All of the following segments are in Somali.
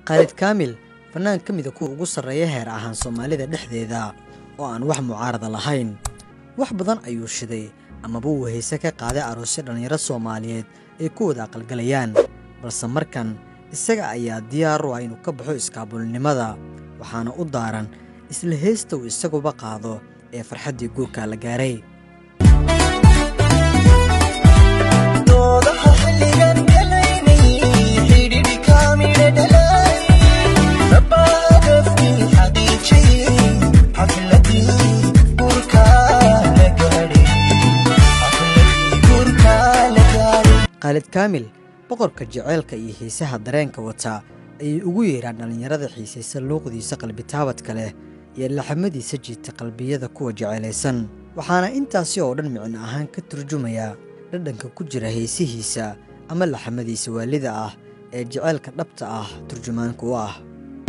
khaalid kaamil fannaan ka mida kuwa ugu sarreeya heer ahaan soomaalida dhexdeeda oo aan wax mucaarada lahayn wax badan ayuu shiday amaba uu hayse ka qaaday aroosyo dhallinyaro soomaaliyeed ay ku wada aqalgalayaan balse markan isaga ayaa diyaar u ah inuu ka baxo iskaabulnimada waxaana u daaran isla heesta uu isaguba qaado ee farxaddii guurka la gaaray khaalid kaamil boqorka jaceylka iyo xiisaha dareenka wata ayay ugu yeedhaan dhallinyarada xiisaysa luuqdiisa qalbitaabadka leh iyo laxamadiisa jiita qalbiyada kuwa jeceylaysan waxaana intaasi oo dhan micno ahaan ka turjumayaa dhadhanka ku jira heesihiisa ama laxamadiisa waalida ah ee jaceylka dhabta ah turjumaanka u ah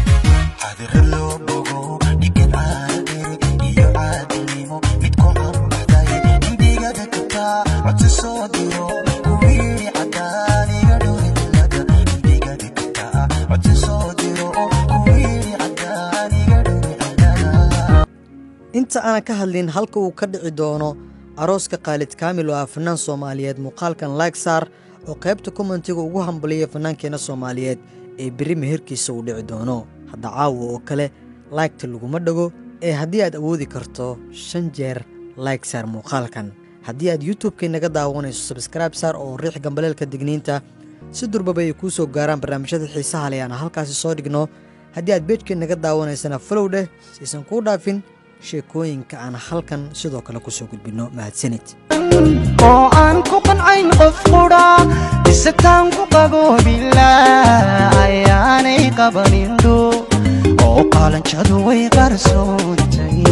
inta aanan ka hadlin halka uu ka dhici doono arooska khaalid kaamil oo ah fannaan soomaaliyeed muuqaalkan laag saar oo qaybta kommentiga ugu hambaliyay fannaankeenna soomaaliyeed ee berri meherkiisa uu dhici doono hadda caawa oo kale laygta laguma dhago ee haddii aad awoodi karto shan jeer layg saar muuqaalkan haddii aad youtubekay naga daawanayso sabskraibe saar oo riix gambaleelka digniinta si durbaba ay kuu soo gaaraan barnaamijyada xiisaha leh aan halkaasi soo dhigno haddii aad beejkay naga daawanaysana falow dheh siaysan kuu dhaafin sheekooyinka aan halkan sidoo kale ku soo gudbinno mahadsanid oo aan ku qancayn qof qudha isataan ku qaboobila ayaanay qabanindho oo qaalanjadu way qarsoontay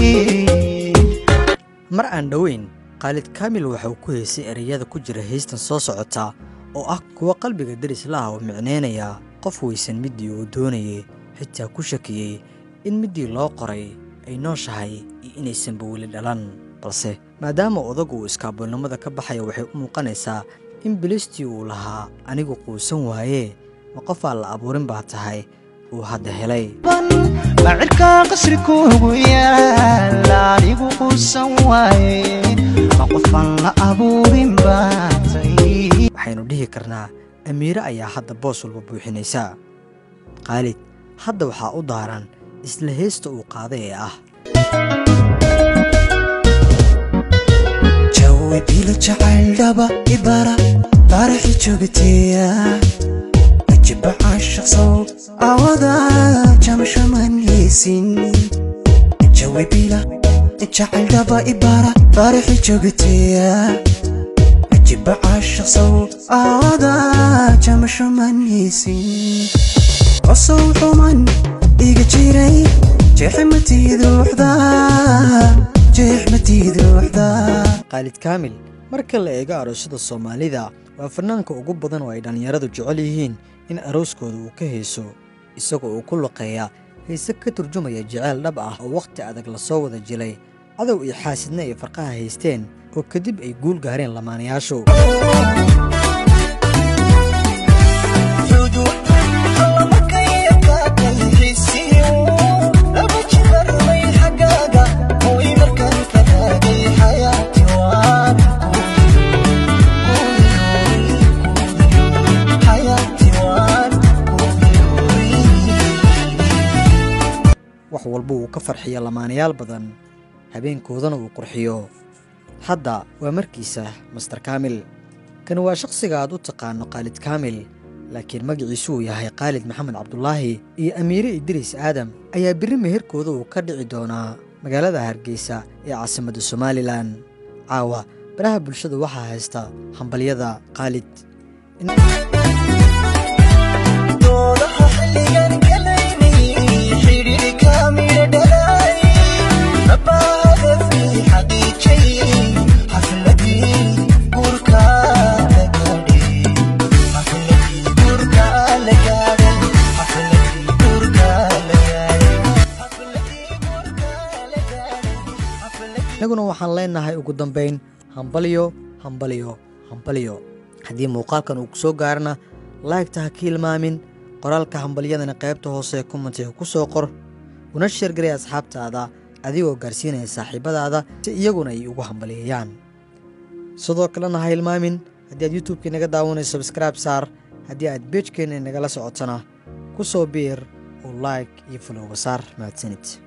mar aan dhoweyn khaalid kaamil waxa uu ku heysay ereyada ku jira heystan soo socota oo ah kuwa qalbiga deris la ah oo micnaynaya qof weysan middii uu doonayay xitaa ku shakiyey in middii loo qoray ay nooshahay iyo inaysanba weli dhalan balse maadaama odagu uu iskaaboolnimada ka baxaya waxay u muuqanaysaa in bilistii uu lahaa anigu quusan waayee ma qofaa la abuurin baa tahay uu hadda helay macirka qasri kuugu yaala anigu quusan waaye ma qofan la abuurin baatay waxaynu dhihi karnaa amiire ayaa hadda boos walba buuxinaysa khaalid hadda waxaa u daaran isla heesta uu qaaday ee ah jawi bilo jacayldhaba ibara baraxi joogteya ajiba caashaqsow awada jamshamanaysin jawi bila jacayldhaba ibara baraxi joogteya ajiba caashaqsow awada jamshamanaysin qosow xuman iga jiray jeexmatiiduuxda jeexmatiiduuxda khaalid kaamil marka la eego aroosyada soomaalida waa fannaanka ugu badan oo ay dhallinyaradu jecel yihiin in arooskooda uu ka heeso isagoo uu ku luqeeya hayse ka turjumaya jeceyl dhab ah oo wakhti adag lasoo wada jilay cadow iyo xaasidna ay farqaha haysteen oo kadib ay guul gaareen lamaanayaashu wax walba uu ka farxiyo lamaanayaal badan habeenkoodana uu qurxiyo hadda waa markiisa master kaamil kani waa shakhsiga aad u taqaano khaalid kaamil laakiin magaciisu uu yahay khaalid maxamed cabdulaahi iyo amiire idriis aadam ayaa berri meherkooda uu ka dhici doonaa magaalada hargeysa ee caasimadda somalilan caawa baraha bulshada waxaa haysta hambalyada khaalid innaguna waxaan leenahay ugu dambayn hambalyo hambalyo hambalyo haddii muuqaalkan uu ku soo gaarana laygta ha ka hilmaamin qoraalka hambalyadana qaybta hoose ee kommentiga ku soo qor una sheergaray asxaabtaada adigoo gaarsiinaya saaxiibadaada si iyaguna ay ugu hambaliyeeyaan sidoo kalena ha hilmaamin haddii aad youtubekii naga daawanayso sabskraibe saar haddii aad beejkeenna nagala socotana ku soo biir oo like iyo falowba saar mahadsanid